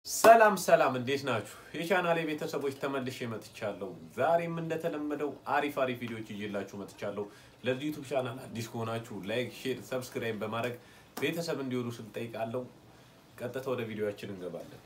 ሰላም ሰላም፣ እንዴት ናችሁ? የቻናሌ ቤተሰቦች ተመልሼ መጥቻለሁ። ዛሬም እንደተለመደው አሪፍ አሪፍ ቪዲዮዎች ይዤላችሁ መጥቻለሁ። ለዚህ ዩቱብ ቻናል አዲስ ከሆናችሁ ላይክ፣ ሼር፣ ሰብስክራይብ በማድረግ ቤተሰብ እንዲሆኑ ስል ጠይቃለሁ። ቀጥታ ወደ ቪዲዮችን እንገባለን።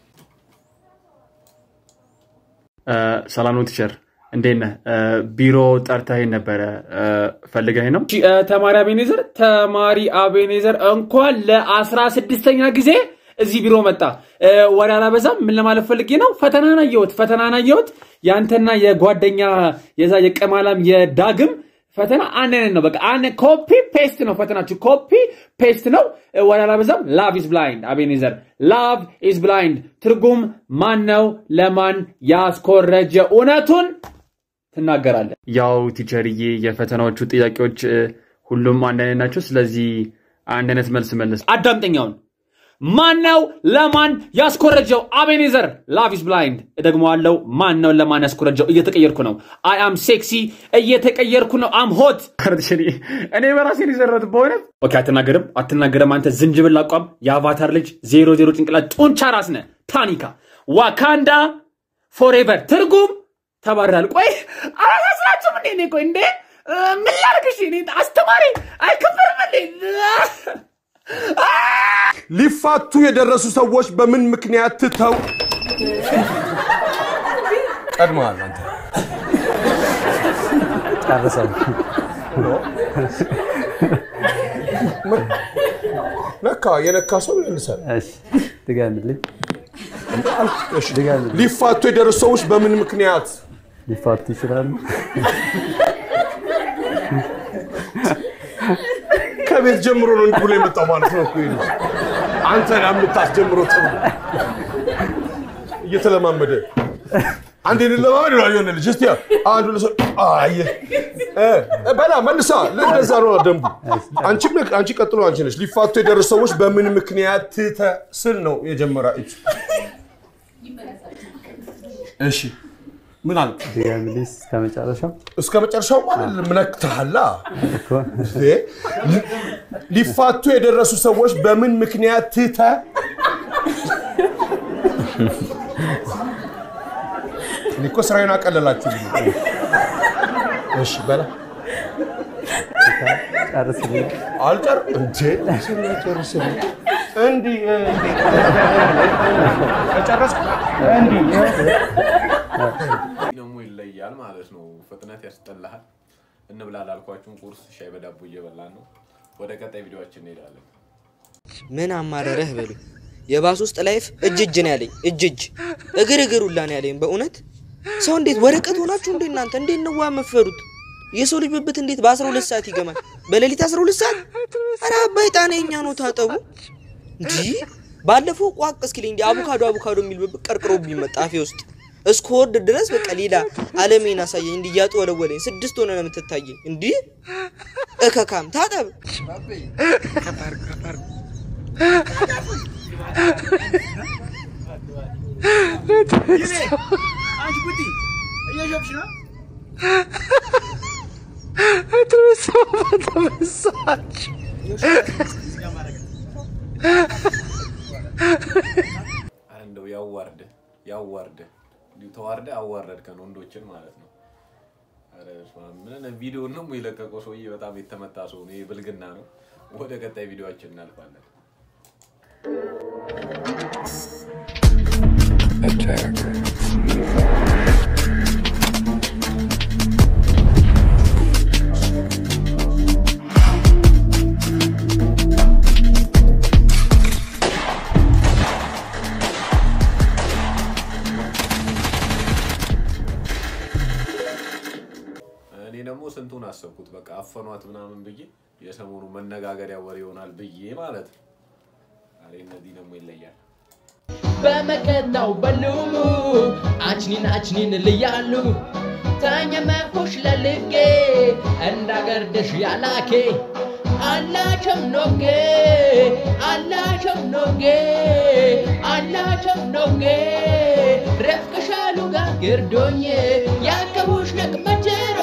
ሰላም ነው ቲቸር፣ እንዴት ነህ? ቢሮ ጠርተኸኝ ነበረ ፈልገኝ ነው? ተማሪ አቤኔዘር ተማሪ አቤኔዘር እንኳን ለአስራ ስድስተኛ ጊዜ እዚህ ቢሮ መጣ። ወደ አላበዛም። ምን ለማለት ፈልጌ ነው? ፈተናን አየሁት፣ ፈተናን አየሁት። ያንተና የጓደኛ የዛ የቀማላም የዳግም ፈተና አንድ አይነት ነው። በቃ አንድ ኮፒ ፔስት ነው ፈተናችሁ፣ ኮፒ ፔስት ነው። ወደ አላበዛም። ላቭ ኢዝ ብላይንድ አቤኔዘር፣ ላቭ ኢዝ ብላይንድ ትርጉም ማን ነው ለማን ያስኮረጀ? እውነቱን ትናገራለህ። ያው ቲቸርዬ፣ የፈተናዎቹ ጥያቄዎች ሁሉም አንድ አይነት ናቸው። ስለዚህ አንድ አይነት መልስ መለስ። አዳምጠኛውን ማን ነው ለማን ያስኮረጀው? አቤኔዘር ላቭ ኢዝ ብላይንድ። እደግመዋለሁ። ማን ነው ለማን ያስኮረጀው? እየተቀየርኩ ነው። አይ አም ሴክሲ፣ እየተቀየርኩ ነው። አም ሆት። ቲቸርዬ፣ እኔ በራሴ ሊዘረት በእውነት ኦኬ፣ አትናገርም፣ አትናገርም። አንተ ዝንጅብል አቋም፣ የአቫታር ልጅ፣ ዜሮ ዜሮ ጭንቅላት፣ ጡንቻ ራስ ነህ። ታኒካ ዋካንዳ ፎሬቨር። ትርጉም ተባራል። ቆይ አላሳስራችሁም እንዴ? እኔ ቆይ እንዴ ምን ላድርግሽ? እኔ አስተማሪ አይከበርም እንዴ? ሊፋቱ የደረሱ ሰዎች በምን ምክንያት ትተው ቀድመሃል? አንተ ነካ የነካ ሰው ይመልሳል። ድገምልኝ። እሺ፣ ሊፋቱ የደረሱ ሰዎች በምን ምክንያት ሊፋቱ ይችላሉ። ከቤት ጀምሮ ነው እንዲህ ብሎ የመጣው ማለት ነው እኮ ይሄ ልጅ። አንተ ነህ የምታስጀምረው ተብሎ እየተለማመደ አንዴ እንለማመድ ነው የሆነ ልጅ እስቲ አንዱ ለሰው አየ በላ መልሳ እንደዛ ነው ደንቡ። አንቺ አንቺ ቀጥሎ አንቺ ነሽ። ሊፋቱ የደረሱ ሰዎች በምን ምክንያት ትተ ስል ነው የጀመራ እጅ እሺ ምን አልክ? ድገምልኝ እስከ መጨረሻው እስከ መጨረሻው ማለት ምነክተሃላ እኮ። ሊፋቱ የደረሱ ሰዎች በምን ምክንያት ትተ እኔ እኮ ስራዬን አቀለላችሁ። እሺ በላ ጨርስልኝ። አልጨር እንዴ ስናጨርስልኝ እንዲህ እንዲህ ከጨረስኩ እንዲህ ደግሞ ይለያል ማለት ነው። ፍጥነት ያስጠላሃል። እንብላ ላልኳችሁን ቁርስ ሻይ በዳቦ እየበላን ነው። ወደ ቀጣይ ቪዲዮችን እንሄዳለን። ምን አማረረህ በሉ። የባስ ውስጥ ላይፍ እጅ እጅ ነው ያለኝ፣ እጅ እጅ እግር እግር ሁላ ነው ያለኝ። በእውነት ሰው እንዴት ወረቀት ሆናችሁ እንዴ እናንተ እንዴት ነው ዋ መፈሩት? የሰው ልጅ ብብት እንዴት በ12 ሰዓት ይገማል? በሌሊት 12 ሰዓት? ኧረ አባይ ጣና የኛ ነው ታጠቡ። እንዲህ ባለፈው ቋቅ እስኪልኝ እንዲ አቮካዶ አቮካዶ የሚል ብብት ቀርቅሮብኝ መጣ አፌ ውስጥ እስክወርድ ድረስ በቃ ሌላ አለሜን አሳየኝ። እንዲህ እያጠወለወለኝ ስድስት ሆነ ነው የምትታየኝ። እንዲህ እከካም ታጠብ አረ እንደው ያዋርደ ያዋርደ እንዲሁ ተዋርደ አዋረድከን ወንዶችን ማለት ነው። አረ በስመ አብ። ምን ቪዲዮ ነው የለቀቀው ሰውዬ በጣም የተመታ ሰው ነው። ይሄ ብልግና ነው። ወደ ቀጣይ ቪዲዮችን እናልፋለን። እኔ ደግሞ ስንቱን አሰብኩት። በቃ አፈኗት ምናምን ብዬ የሰሞኑ መነጋገሪያ ወሬ ይሆናል ብዬ ማለት ነው። አሬ እነዚህ ደግሞ ይለያል። በመከታው በሉሉ አችኒን አችኒን ልያሉ ተኘመኩሽ ለልጌ እንዳገርድሽ ያላኬ አላቸም ኖጌ አላቸም ኖጌ አላቸም ኖጌ ረፍቅሻሉ ጋር ግርዶኜ ያከቡሽ ነቅመጀሮ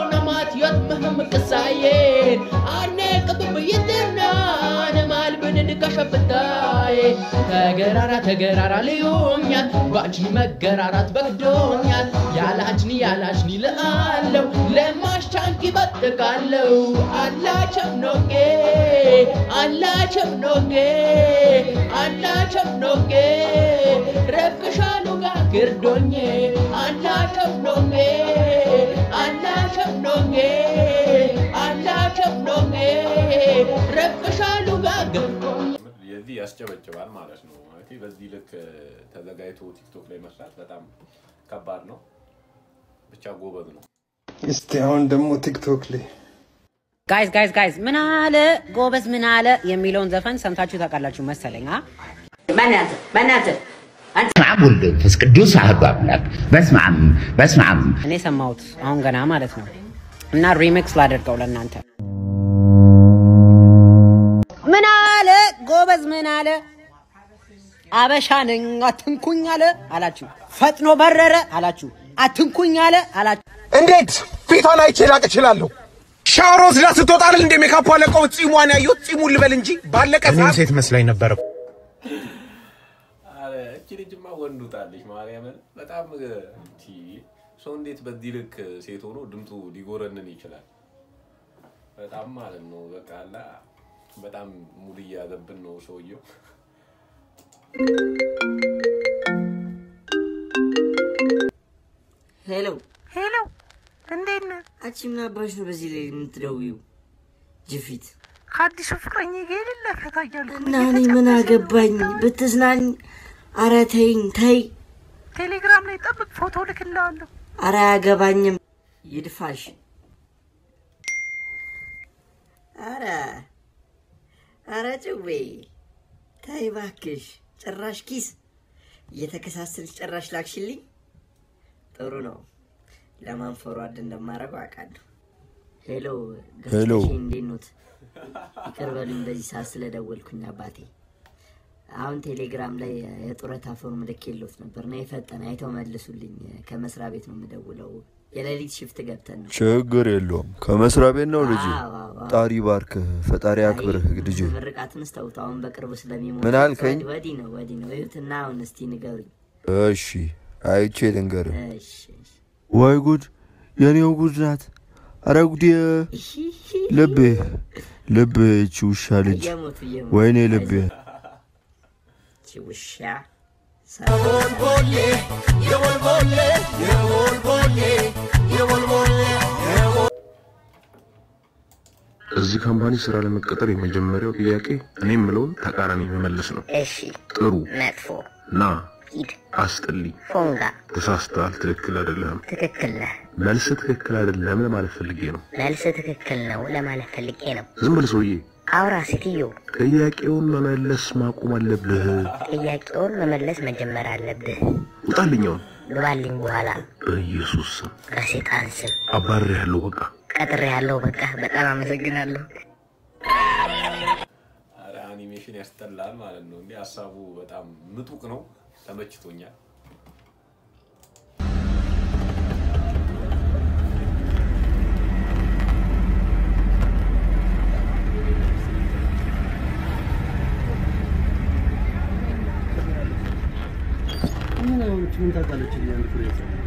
ነማትዮት ምህም ቅሳዬን አኔ ቅብብ ይትና ነማልብንድ ከሸፍታዬ ተገራራ ተገራራ ልዩኛል ባንቺ መገራራት በግዶኛል ያላችኒ ያላችኒ ልአለው ለማሻንኪ በጥቃለው አላቸም ኖጌ አላቸም ኖጌ አላቸም ኖጌ ረብሻሉ ጋር ግርዶኜ አላቸም ኖጌ አላቸም ኖጌ አላቸም ኖጌ ረብሻሉ ጋር ግርዶኜ የዚህ ያስጨበጭባል ማለት ነው። ማለት በዚህ ልክ ተዘጋጅቶ ቲክቶክ ላይ መስራት በጣም ከባድ ነው። ብቻ ጎበዝ ነው። እስቲ አሁን ደግሞ ቲክቶክ ላይ ጋይዝ ጋይዝ ጋይዝ ምን አለ ጎበዝ ምን አለ የሚለውን ዘፈን ሰምታችሁ ታውቃላችሁ መሰለኝ። አ በእናትህ በእናትህ በስመ አብ ወወልድ ወመንፈስ ቅዱስ አሐዱ አምላክ። በስመ አብ በስመ አብ እኔ ሰማሁት አሁን ገና ማለት ነው። እና ሪሚክስ ላደርገው ለእናንተ። ምን አለ ጎበዝ ምን አለ አበሻ ነኝ አትንኩኝ አለ አላችሁ። ፈጥኖ በረረ አላችሁ። አትንኩኝ አለ አላችሁ። እንዴት ፊቷን አይቼ ላቅ እችላለሁ? ሻወር ወስዳ ስትወጣ አይደል እንደ ሜካፕ አለቀው ጺሟን ያየሁት። ጺሙን ልበል እንጂ ባለቀ እኔም ሴት መስላኝ ነበረ። አረ እቺ ልጅማ ወንድ ውጣለች። ማርያምን በጣም እቲ ሰው እንዴት በዚህ ልክ ሴት ሆኖ ድምፁ ሊጎረንን ይችላል? በጣም ማለት ነው። በቃ አላ በጣም ሙድ እያዘብን ነው ሰውየው። ሄሎ ሄሎ፣ እንዴት ነህ? አንቺ ምን አባሽ ነው በዚህ ላይ የምትደውይው? ጅፊት ከአዲሱ ፍቅረኛ ጋር የሌለ ፈታ እያልኩ እና እኔ ምን አገባኝ? ብትዝናኝ። አረ ተይኝ ተይ። ቴሌግራም ላይ ጠብቅ፣ ፎቶ ልክልሃለሁ። አረ አያገባኝም። ይድፋሽ። አረ አረ ጭዌ ተይ እባክሽ። ጭራሽ ኪስ እየተከሳሰልሽ ጭራሽ ላክሽልኝ። ጥሩ ነው። ለማን ፎርዋርድ እንደማደርገው አውቃለሁ። ሄሎ ሄሎ። ገስታሽ እንዴት ኖት? ይቅር በሉኝ በዚህ ሰዓት ስለደወልኩኝ አባቴ። አሁን ቴሌግራም ላይ የጡረታ ፎርም ልኬልዎት ነበር እና የፈጠነ አይተው መልሱልኝ። ከመስሪያ ቤት ነው የምደውለው። የሌሊት ሽፍት ገብተን ነው። ችግር የለውም። ከመስሪያ ቤት ነው ልጅ። አዎ፣ አዎ፣ አዎ። ጣሪ ባርክህ፣ ፈጣሪ አክብርህ ልጅ። ምርቃትን ስተውት አሁን በቅርቡ ስለሚሞት ምን አልከኝ? ወዲህ ነው ወዲህ ነው እዩትና አሁን እስቲ ንገሩኝ። እሺ አይቼ ልንገርህ። እሺ ወይ ጉድ! የኔው ጉድ ናት። አረ ጉዴ! ልቤ ልቤ፣ ይቺ ውሻ ልጅ፣ እየሞቱ እየሞቱ ወይኔ ልቤ። ይቺ ውሻ እዚህ ካምፓኒ ስራ ለመቀጠር የመጀመሪያው ጥያቄ እኔ የምለውን ተቃራኒ መመለስ ነው። እሺ ጥሩ፣ መጥፎ፣ ና፣ ሂድ፣ አስጥልኝ፣ ፎንጋ፣ ተሳስተሃል፣ ትክክል አይደለህም። ትክክል ነህ። መልስ ትክክል አይደለም ለማለት ፈልጌ ነው። መልስ ትክክል ነው ለማለት ፈልጌ ነው። ዝም ብል ሰውዬ፣ አውራ ሴትዮ፣ ጥያቄውን መመለስ ማቆም አለብህ። ጥያቄውን መመለስ መጀመር አለብህ። ውጣልኛውን ግባልኝ በኋላ በኢየሱስ ስም ከሴጣን ስም አባሬ ያለው በቃ ቀጥሬ ያለው በቃ በጣም አመሰግናለሁ። አረ አኒሜሽን ያስጠላል ማለት ነው። እንዲህ ሀሳቡ በጣም ምጡቅ ነው። ተመችቶኛል። ምን አሁን ምን ታውቃለች? አንድ ፍሬ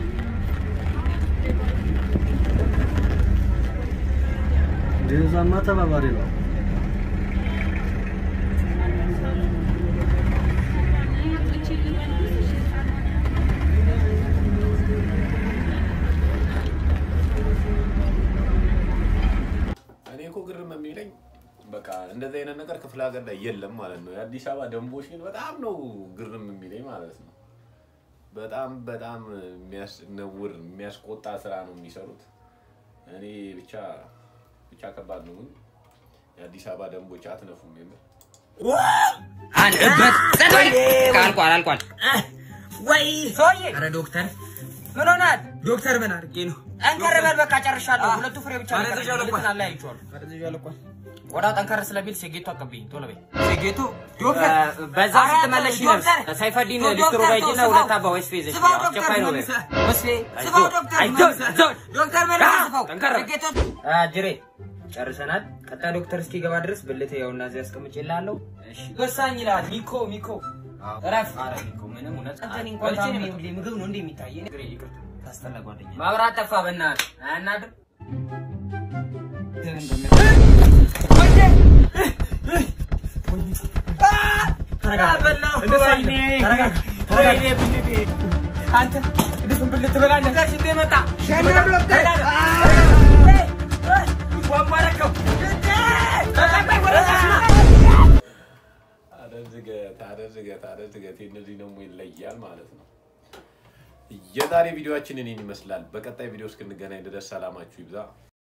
እንደዛማ ተባባሪ ነው። እኔ እኮ ግርም የሚለኝ በቃ እንደዚህ አይነት ነገር ክፍለ ሀገር ላይ የለም ማለት ነው። የአዲስ አበባ ደንቦች ግን በጣም ነው ግርም የሚለኝ ማለት ነው። በጣም በጣም የሚያስነውር የሚያስቆጣ ስራ ነው የሚሰሩት። እኔ ብቻ ብቻ ከባድ ነው። ግን የአዲስ አበባ ደንቦች አትነፉም የምር አንበት ጸደይ አልቋል አልቋል። ወይ ሰውዬ! ኧረ ዶክተር ምን ሆናል? ዶክተር ምን አድርጌ ነው? ጠንከር በል በቃ ጨርሻለሁ። ሁለቱ ፍሬ ብቻ ነው አደንዝዣ የቀረኝ። ልኳል። ሁለቱን አለያይቼዋለሁ። ወዳ ጠንከር ስለሚል ሴጌቱ አቀብኝ ቶሎ በይ። ሴጌቱ ዶክተር፣ በዛ ኧረ ስትመለሽ ዶክተር፣ ሳይፈዲን ዶክተር፣ ሊስትሮ ጋር ሂጂና ስማው፣ ሁለት አባ ወይስ ፌዘሽ ስማው ዶክተር አስቸኳይ ነው በይ። መልሰህ፣ ወስፌ ስማው ዶክተር አይዞህ መልሰህ። አይዞህ ዶክተር ምን አ፣ አስፈው? ጠንከር ሴጌቱ አ፣ ጅሬ ጨርሰናል። ቀጣይ ዶክተር እስኪገባ ድረስ ብልት ያውና እዚህ አስቀምጬልሃለሁ። እሺ ወሳኝ ይላል ሚኮ ሚኮ እረፍ። ኧረ ሚኮ ምንም እውነት አንተን እንኳን ታምሜ ሁሌ ምግብ ነው እንዴ የሚታየኝ? ግሬ ይቅርታ ታስጠላ ጓደኛ። ማብራት ጠፋ በእናትህ አያናድር አደዝገት አደዝገት አደዝገት እነዚህ ደግሞ ይለያል ማለት ነው። የዛሬ ቪዲዮአችን እኔን ይመስላል። በቀጣይ ቪዲዮ እስክንገናኝ ድረስ ሰላማችሁ ይብዛ።